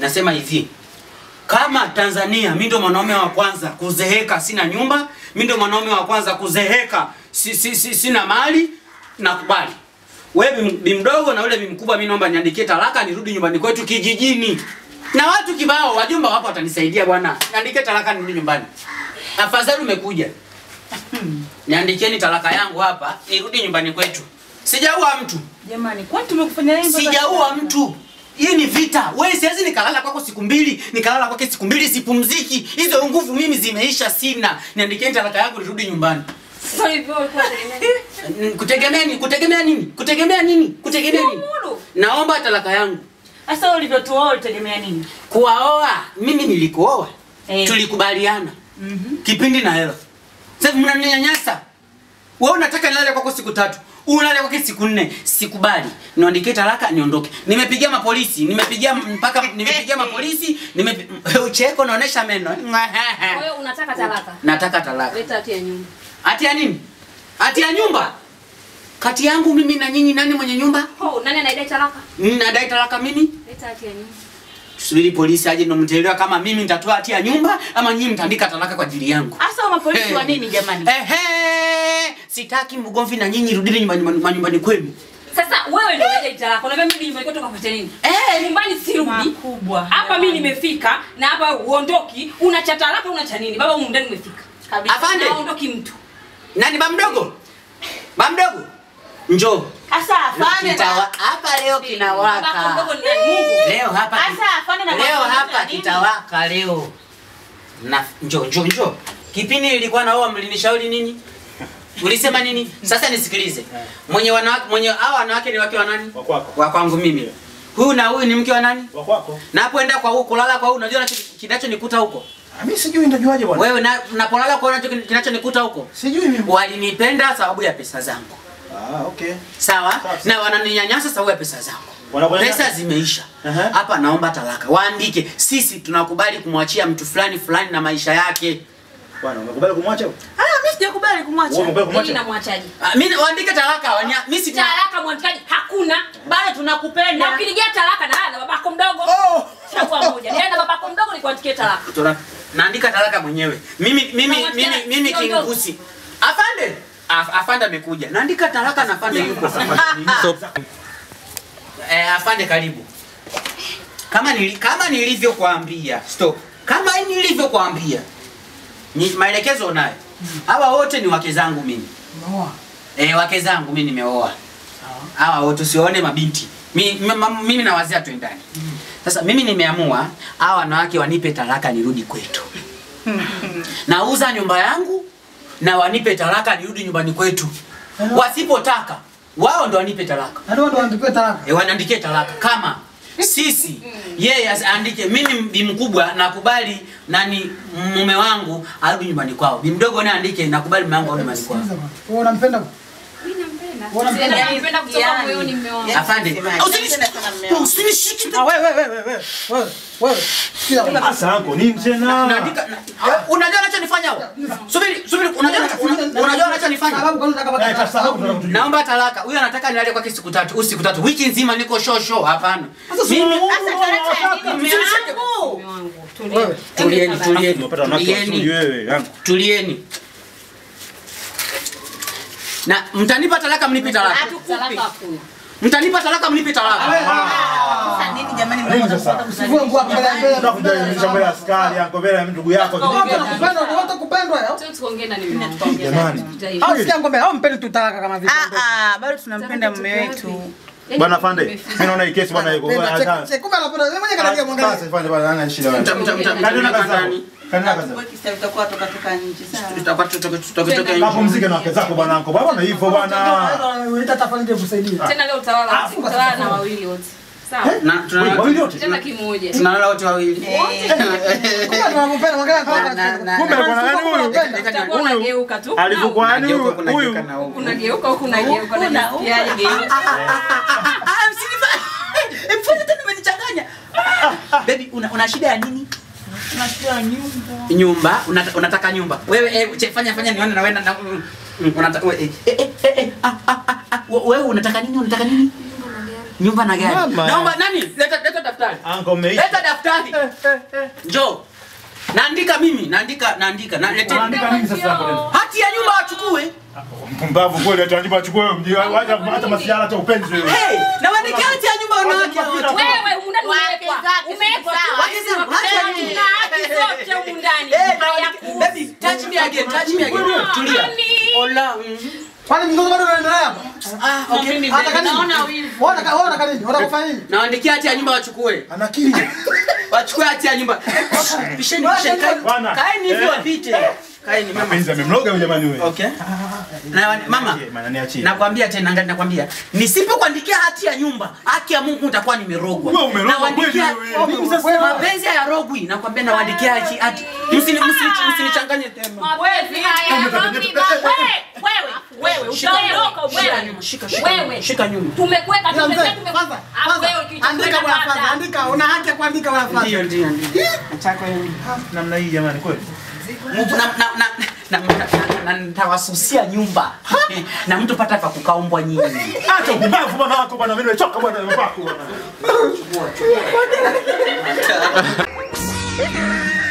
nasema hivi kama Tanzania mi ndo mwanaume wa kwanza kuzeheka sina nyumba, mi ndo mwanaume wa kwanza kuzeheka si, si, si, sina mali, nakubali. Wewe bi- bi mdogo na yule bi mkubwa, mi naomba niandikie talaka nirudi nyumbani kwetu kijijini, na watu kibao, wajumba wapo watanisaidia bwana, niandikie talaka nirudi nyumbani. Afadhali umekuja, niandikieni talaka yangu hapa nirudi nyumbani kwetu. Sijaua mtu, Jamani, kwani tumekufanya nini? mpaka sijaua sasa? mtu. Hii ni vita. Wewe siwezi nikalala kwako siku mbili, nikalala kwake siku mbili sipumziki. Hizo nguvu mimi zimeisha sina. Niandikieni talaka yangu nirudi nyumbani. Sasa hivyo ulikuwa unategemea N- Kutegemea nini? Kutegemea nini? Kutegemea nini? Kutegemea nini? Uhuru. Naomba talaka yangu. Sasa wewe ulivyotuoa ulitegemea nini? Kuwaoa, mimi nilikuoa. Eh. Tulikubaliana. Kipindi na hela. Sasa mnaninyanyasa. Wewe unataka nilale kwako siku tatu. Ulale kwake siku nne. Sikubali. Niandikie talaka niondoke. Nimepigia mapolisi, nimepigia mpaka nimepigia mapolisi, nime ucheko naonesha meno. Kwa hiyo unataka talaka. Nataka talaka. Leta hati ya nyumba. Hati ya nini? Hati ya nyumba. Kati yangu mimi na nyinyi nani mwenye nyumba? Oh, nani anaidai talaka? Nadai talaka mimi? Leta hati ya nyumba. Subiri polisi aje ndo mtaelewa kama mimi nitatoa hati ya nyumba ama nyinyi mtaandika talaka kwa ajili yangu. Sasa wa mapolisi Hey. wa nini jamani? Ehe, sitaki mgomvi na nyinyi, rudini nyumbani nyumbani, nyumbani kwenu. Sasa wewe ndio unadai talaka. Unaambia mimi nyumbani kwetu kapata nini? Eh, Nyumbani sirudi. Makubwa. Hapa mimi nimefika na hapa uondoki, una cha talaka una cha nini? Baba humu ndani umefika. Kabisa. Afande. Na uondoki mtu. nani ba mdogo? Ba mdogo. Njoo. Sasa afande Kitawa na hapa leo Baba kinawaka. mdogo ni nani? Mungu. Leo hapa. ki- Sasa afande na Leo mapolisi hapa wa nini? kitawaka leo. Na njoo njoo njoo. Kipindi nilikuwa naoa mlinishauri nini? Ulisema nini? Sasa nisikilize. Mwenye wanawake mwenye hao wanawake ni wake wa nani? Wa kwako. Wa kwangu mimi. Huyu na huyu ni mke wa nani? Wa kwako. Napoenda kwa huko kulala kwa huko unajua nacho- kinachonikuta huko. Ah, Mimi sijui nitajuaje bwana. Wewe na napolala kwa unacho kinachonikuta huko. Sijui mimi. Walinipenda sababu ya pesa zangu. Ah, okay. Sawa? Sawa. Na wananinyanyasa sababu ya pesa zangu. Wanakunyanyasa? Pesa zimeisha. Aha. Hapa naomba talaka. Waandike sisi tunakubali kumwachia mtu fulani fulani na maisha yake. Bwana, umekubali kumwacha? Ah, mimi sijakubali kumwacha. Wewe umekubali Mimi kumwacha? namwachaje? Ah, Mimi waandike talaka. Wania, mimi si Talaka mwandikaji hakuna. Bado Na tunakupenda. ukinigia talaka na na babako mdogo. Oh! Chagua moja. Niende na babako mdogo nikuandikie talaka. Tuna- naandika talaka mwenyewe. Mimi mimi Na mimi wacha- mimi sio kingusi. Afande. Af, afande amekuja. Naandika talaka na afande yuko. Eh, afande karibu. Kama nili, kama nilivyokuambia, stop. Kama nilivyokuambia. Ni maelekezo unayo. Hawa wote ni wake zangu mimi. Eh, wake zangu mimi nimeoa. Hawa wote usione mabinti. Mi- mi- ma- Mimi na wazee tuendani. Sasa mimi nimeamua hawa wanawake wanipe talaka nirudi kwetu. Nauza nyumba yangu na wanipe talaka nirudi nyumbani kwetu. Wasipotaka wao ndo wanipe talaka. Ndio ndo andikwe talaka. E, wanaandikie talaka kama sisi yeye as- aandike mimi bi mkubwa nakubali nani mume wangu arudi nyumbani kwao. Bi mdogo naye andike nakubali mume wangu arudi nyumbani kwao. Sikiliza bwana. Wewe unampenda? Mimi nampenda. Unampenda? Yaani nampenda kutoka Yaani. moyoni mume wangu. Afande, Sema, usinish- napenda sana mume wangu. usinishike. Ah, wewe wewe wewe wewe. Wewe wewe. Sikiza bwana. Sasa anko nini tena? Naandika na- unajua anachonifanya huo? Subiri, subiri, unajua una- unajua anachonifanya? Sababu kwa nini unataka Eh, baki? sasa hapo tunataka kujua. Naomba talaka. Huyu anataka nilale kwake siku tatu, usiku tatu. Wiki nzima niko show show. Hapana. Mimi Sasa talaka ya nini mume wangu? Mume wangu. Tulia. wewe tulieni, tulieni. Umepata wanawake wazuri Tulieni. wewe, anko. Tulieni. Na mtanipa talaka mnipe talaka. Talaka hakuna. Mtanipa talaka mnipe talaka. Sasa nini jamani Nini sasa? Sivue nguo hapo mbele ya mbele. Unakuja kuonyesha mbele ya askari anko mbele ya ndugu yako. Unataka kupendwa, unataka kupendwa yao. Sio tuongee na mume wangu. Jamani. Au sikia ngombe, au mpende tu talaka kama vile. Ah, ah, bado tunampenda mume wetu. Bwana Fande, mimi naona hii kesi bwana iko. Penda, check- check, kumbe anapenda. Wewe mwenyewe kanagia mwangalia. Sasa Fande bwana ana shida wewe. Mta- mta- mta- Kanina mta- kazi zako. ndani. Kanina kazi zako. Wewe kisa utakuwa toka toka nje. Sawa. Tutakuwa tutoke tutoke tutoke nje. Kapumzike na wake zako bwana anko. Bwana hivyo bwana. Unaita tafadhali ndio kusaidia. Tena leo utalala, utalala na wawili wote. Sawa? Na Wewe tunalala wawili wote. Tena kimoja. tunalala wote wawili. Kumbe tunampenda mwangalia kwa Na- na- Kumbe bwana nani huyu? Utakuwa unageuka tu. Alivyokuwa nani Nageuka huyu? huku, Huyu. nageuka na huku. Unageuka huku unageuka na nisikiaje geuka. Ah, msinifanye. Mfanye tena umenichanganya. Baby una, una shida ya nini? Tunashtua nyumba. Nyumba, unata, unataka nyumba. Wewe eh, che, fanya fanya nione na wewe na mm, unataka we- eh, eh, eh, eh, ah, ah, ah, ah, wewe unataka nini? Unataka nini? Nyumba na gari. Mama. Naomba nani? Leta leta daftari. Anko mmeisha. Leta daftari. Njoo. Naandika mimi, naandika naandika. Na lete Unaandika nini sasa hapo? hati ya nyumba wachukue. Mpumbavu kweli atajibu achukue mji hata hata masiara hata upenzi wewe. Hey, na waandikia hati ya nyumba wanawake wote. Wewe humu ndani Wake umewekwa. zake si Umewekwa tu. sawa. Wake zangu, hati ya nyumba. Tuna haki zote humu ndani. Eh, na Haya waandike- kuhusu. baby, touch me again, touch me again. Tulia. Nani? Ola. mm. Kwani mgozo bado unaendelea hapa? Ah, okay. Hata kanini? Naona wivu. Wewe unataka wewe unataka nini? Unataka kufanya nini? Nawaandikia hati ya nyumba wachukue. Anakili. Wachukue hati ya nyumba. Pisheni, pisheni. kaeni- Bwana. Kaeni hivyo Eh. wapite. Kaeni mama. Mapenzi amemloga huyu jamani wewe. Okay. Na wa- mama, Maana niachie. nakwambia tena ngani nakwambia, nisipokuandikia hati ya nyumba, haki ya Mungu nitakuwa nimerogwa. Wewe umerogwa Nawaandikia- kweli wewe. Mimi sasa mapenzi hayarogwi, nakwambia nawaandikia hati hati. Msini msini msinichanganye tena. Mapenzi haya. Wewe, wewe, utaondoka Shika wewe. nyuma, shika shika. Wewe. nyuma, Shika nyuma. Tumekuweka Ila tumekuweka mzee, tumekuweka. kwanza Alafu kwanza wewe kitu andika bwana kwanza, andika. Una haki ya kuandika bwana kwanza. Ndio ndio ndio. Namna hii jamani kweli. Mungu na na na na na- na- na nitawasusia nyumba na mtu pata pa kukaombwa nyinyi. Acha upumbavu bwana wako bwana mimi nimechoka bwana wako bwana.